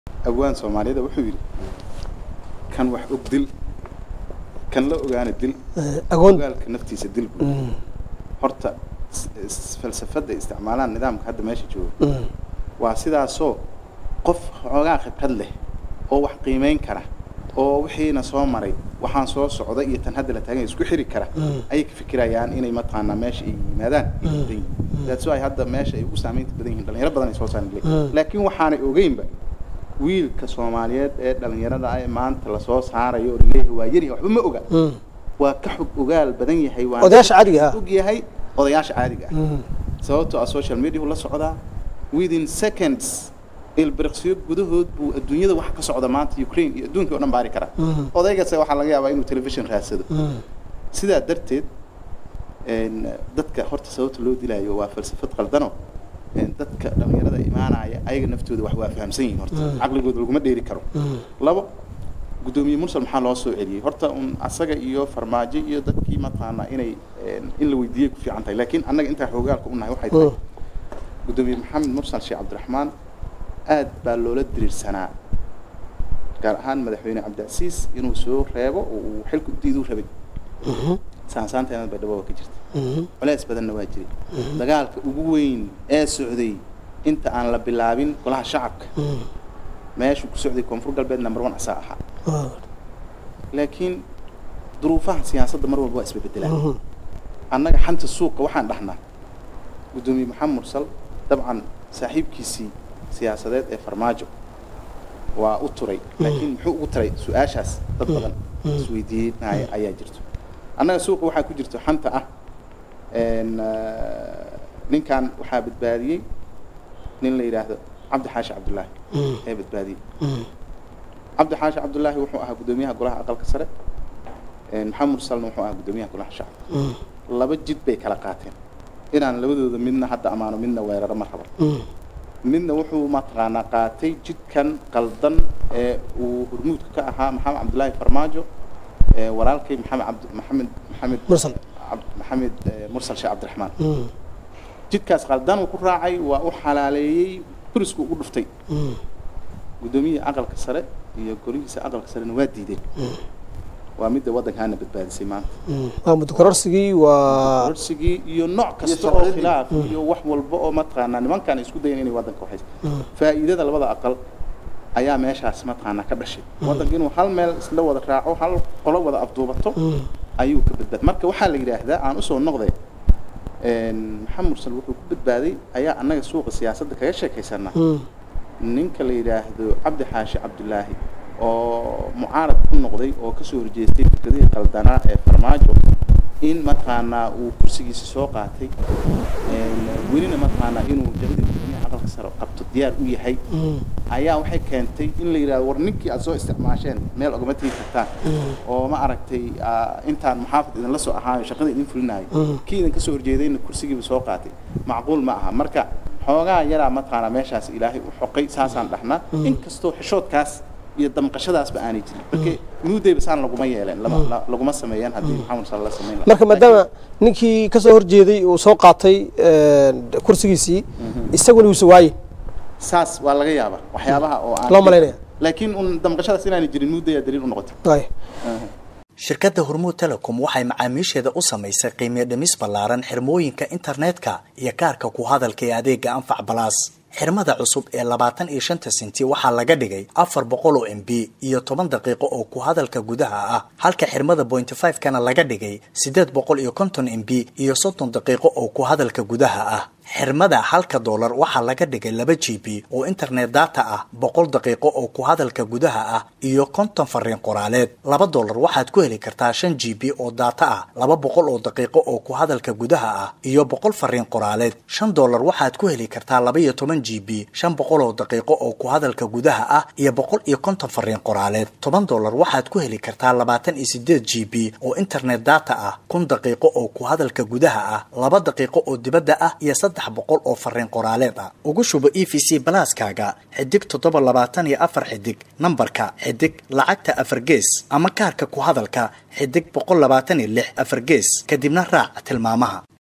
awaan soomaaliyada wuxuu yidhi kan wax og dil kan la ogaana dil agoon ogaalka naftiisa dil buu horta s- s- falsafada isticmaalaan nidaamka hadda meesha jooga waa sidaasoo qof xoogaa khibrad leh oo wax qiimeyn kara oo wixiina soo maray waxaan soo socda iyo tan hadda la taagan isku xiri kara ayay ka fikirayaan inay mataqaanaa meesha ay yimaadaan ay badan yihiin that's why hadda meesha ay ugu saamaynta badan yihiin dhalinyaro badan ay soo saaran leeyihiin laakiin waxaanay ogeynba wiilka soomaaliyeed ee dhalinyarada ah ee maanta lasoo saarayo oo laleeyahay waa yari waxba ma oga waa ka xog ogaal badan yahay waa Odayaasha caadiga ah. og yahay odayaasha caadiga ah sababtoo ah social media la socdaa within seconds ilbiriqsiyo gudahood buu adduunyada wax ka socda maanta ukraine iyo adduunka oo dhan baari karaa odaygase waxaa laga yaabaa inuu television raadsado sidaa darteed een, dadka horta sababta loo dilaayo waa falsafad qaldano een, dadka dhalinyarada imaanaya ayaga naftooda wax waa fahamsan yihiin horta caqligooda laguma dheeri karo labo guddoomiye mursal maxaa loo soo celiyey horta un asaga iyo farmaajo iyo dadkii mataqaanaa inay een, in la weydiiyey ku fiican tahay laakiin annaga intaa xoogaalka u nahay waxay tahay guddoomiye maxamed mursal sheekh cabdiraxmaan aad baa loola diriirsanaa gaar ahaan madaxweyne cabdicasiis inuu soo reebo oo uu xilka u diiduu rabay saansaanteena bay dhaboba ka jirta culays badanna waa jiray dagaalka ugu weyn ee socday inta aan la bilaabin golaha shacabka meeshuu ku socday koonfur galbeed number one asaa ahaa laakiin duruufaha siyaasadda mar walba waa isbebedelaan annaga xanta suuqa waxaan dhahnaa guddoomiye maxamed mursal dabcan saaxiibkiisii siyaasadeed ee farmaajo waa u turay laakiin muxuu ugu taray su-aashaas dad badan isweydiinaya ayaa jirto annaga suuqa waxaa ku jirto xanta ah een, ah, ninkan waxaa badbaadiyey nin la yidhaahdo cabdi xaashi cabdullaahi ee badbaadiyey cabdi xaashi cabdullaahi wuxuu ahaa guddoomiyaha golaha aqalka sare een, maxamed mursalna wuxuu ahaa guddoomiyaha golaha shacabka laba jid bay kala qaateen inaan labadooda midna hadda amaano midna weeraro ma rabo midna wuxuu mataqaanaa qaatay jidkan qaldan ee uu hormuudka ka ahaa maxamed cabdullaahi farmaajo ee walaalkay maxamed cabd maxamed maxamed Mursal. Cabd- maxamed eh, mursal sheekh cabdiraxmaan jidkaas qaldan uu ku raacay waa u xalaaleeyey burisku ugu dhuftay guddoomiyihii aqalka sare iyo golihiisa aqalka sarena waa diideen waa midda waddankaana badbaadisay maanta waa muddo kororsigii waa korsigii iyo nooc kasta oo sharciyadii. khilaaf iyo wax walba oo mataqaanaa nimankan ay isku dayan inay waddanka waxaysa faa'iidada labada aqal ayaa meeshaas mataqaanaa ka dhashay waddanka inuu hal meel isla wada raaco hal qolo wada afduubato ayuu ka badbaad marka waxaa la yidhaahdaa aan usoo noqday een, maxamed mursal wuxuu ku badbaaday ayaa annaga suuqa siyaasadda kaga sheekaysanaa ninka la yidhaahdo cabdi xaashi cabdulaahi oo mucaarad ku noqday oo kasoo horjeestay fikradihii qaldanaa ee farmaajo in mataqaanaa uu kursigiisa soo qaatay een, welina mataqaanaa inuu jabadii gudoomiyaha aqalka sare qabto diyaar u yahay ayaa waxay keentay in la yidhahdo war ninkii aad soo isticmaasheen meel ogama tegi kartaan oo ma aragtay ah, intaan muxaafid idinla soo ahaayo shaqada idin fulinayo kii idin kasoo horjeedayna kursigiiba soo qaatay macquul ma aha marka xoogaa yaraa mataqaanaa meeshaas ilaahay u xoqay saasaan dhahnaa inkastoo xishoodkaas iyo damqashadaasba aanay jirin marka nuudayba saan laguma yeeleen lama- la- laguma sameeyeen haddii maxamed sal la samayn lahaa marka maadaama ninkii kasoo horjeeday uu soo qaatay een, kursigiisii isaguna uusa waaye saas waa laga yaabaa waxyaabaha oo aan Loo malaynaya. laakiin un damqashadaas inaanay jirin nuudayaa daliil u noqotay waaye shirkadda hormuud telecom waxay macaamiisheeda u samaysay qiimiyo dhimis ballaaran xirmooyinka internetka iyo kaarka ku hadalka ee adeega anfac balaas xirmada cusub ee labaatan iyo shanta senti waxaa laga dhigay afar boqol oo m b iyo toban daqiiqo oo ku hadalka gudaha ah halka xirmada point five kana laga dhigay sideed boqol iyo konton m b iyo soddon daqiiqo oo ku hadalka gudaha ah xirmada halka doolar waxaa laga dhigay laba g b oo internet data ah boqol daqiiqo oo ku hadalka gudaha ah iyo konton fariin qoraaleed laba doolar waxaad ku heli kartaa shan g b oo data ah laba boqol oo daqiiqo oo ku hadalka gudaha ah iyo boqol fariin qoraaleed shan doolar waxaad ku heli kartaa laba iyo toban g b shan boqol oo daqiiqo oo ku hadalka gudaha ah iyo boqol iyo konton fariin qoraaleed toban doolar waxaad ku heli kartaa labaatan iyo sideed g b oo internet data ah kun daqiiqo oo ku hadalka gudaha ah laba daqiiqo oo dibadda ah iyo saddex boqol oo fariin qoraaleed ah ugu shubo e v c balaaskaaga xidig toddoba labaatan iyo afar xidig nambarka xidig lacagta afar gees ama kaarka ku hadalka xidig boqol labaatan iyo lix afar gees kadibna raac tilmaamaha